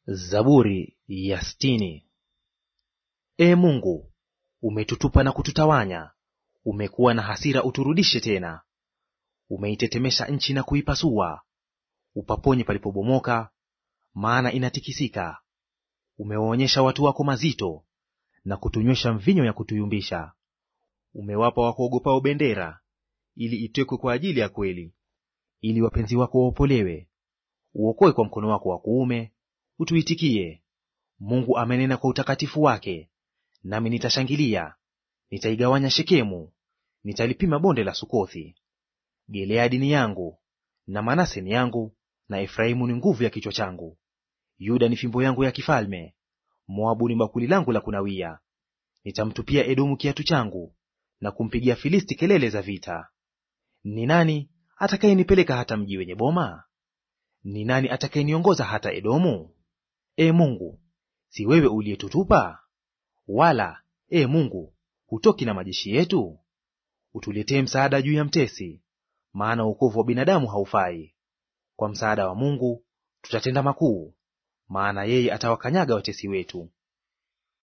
Zaburi ya sitini. Ee Mungu, umetutupa na kututawanya, umekuwa na hasira uturudishe tena. Umeitetemesha nchi na kuipasua, upaponye palipobomoka, maana inatikisika. Umewaonyesha watu wako mazito, na kutunywesha mvinyo ya kutuyumbisha. Umewapa wakuogopao bendera, ili itekwe kwa ajili ya kweli, ili wapenzi wako waopolewe. Uokoe kwa mkono wako wa kuume, utuitikie. Mungu amenena kwa utakatifu wake, nami nitashangilia. Nitaigawanya Shekemu, nitalipima bonde la Sukothi. Gileadi ni yangu, na Manase ni yangu, na Efraimu ni nguvu ya kichwa changu. Yuda ni fimbo yangu ya kifalme, Moabu ni bakuli langu la kunawia. Nitamtupia Edomu kiatu changu, na kumpigia Filisti kelele za vita. Ni nani atakayenipeleka hata mji wenye boma? Ni nani atakayeniongoza hata Edomu? Ee Mungu, si wewe uliyetutupa? Wala, Ee Mungu, hutoki na majeshi yetu? Utuletee msaada juu ya mtesi, maana wokovu wa binadamu haufai. Kwa msaada wa Mungu tutatenda makuu, maana yeye atawakanyaga watesi wetu.